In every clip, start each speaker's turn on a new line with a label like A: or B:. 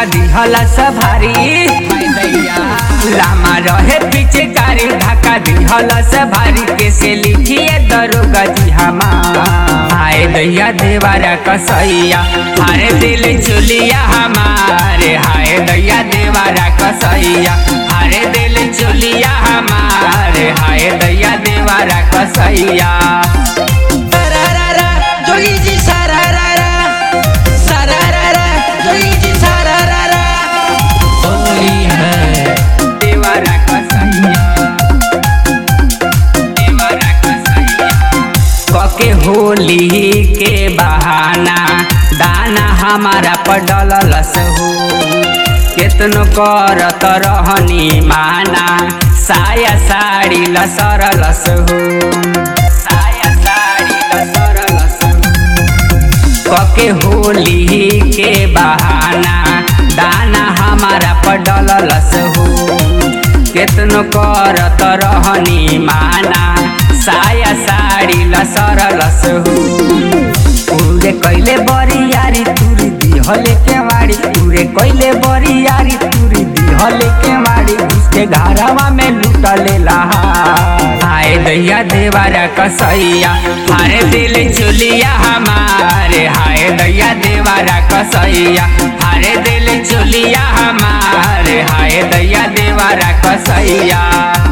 A: धक्का दिहला सभारी लामा रहे पीछे कारी धक्का दिहला सभारी कैसे लिखिए दरोगा जी हमार हाय दैया देवारा कसैया हारे दिल चुलिया हमारे हाय दैया देवारा कसैया हारे दिल चुलिया हमारे हाय दैया देवारा कसैया
B: Sararara, जोगी जी सारारारा सारारारा, जोगी जी सारारारा होली है
A: देवारा कसैया देवारा कसैया कके होली के बहाना दाना हमारा पडलस हो केतनो करत रहनी माना साया साड़ी लसरलस हो साया साड़ी लसरलस हो कके होली के बहाना दाना हमारा पडलस हो केतनो करत रहनी माना साया साड़ी लसरलस हो पूरे कैले बरियारी तुरी दिहले के मारी पूरे कैले बरियारी तुरी दिहले के मारी उसके घरवा में लुटले लहार हाय दैया देवारा कसैया हाय दिल चुलिया हमारे हाय दैया देवारा कसैया हाय दिल चुलिया हमारे हाय दैया देवारा कसैया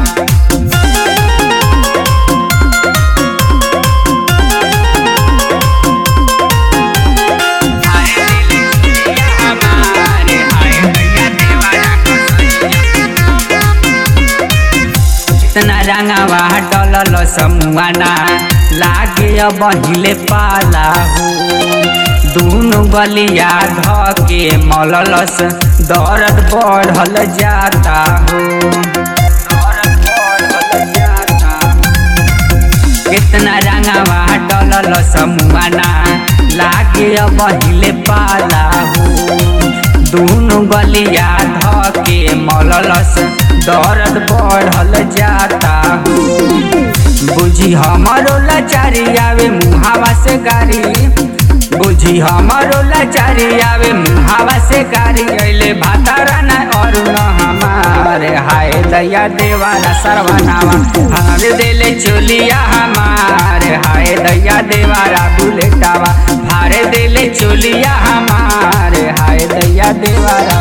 A: इतना रंगावा डलल समुआना लागे अब हिले पाला हो दूनो गलिया धके मललस दर्द बढ़ल जाता हो दर्द बढ़ल जाता हो। कितना रंगावा डलल समुआना लागे अब हिले पाला हो दूनो गलिया धके मललस दर्द बढ़ल जाता हो बुझी हमारो लाचारी आवे मुहावा से गारी बुझी हमारो लाचारी आवे मुहावा से गारी अइले भातारा ना और न हमारे हाय दया देवारा सरवनावा हमारे दिले चोलिया हमारे हाय दया देवारा बुलेटावा हारे दिले चोलिया हमारे हाय दया देवारा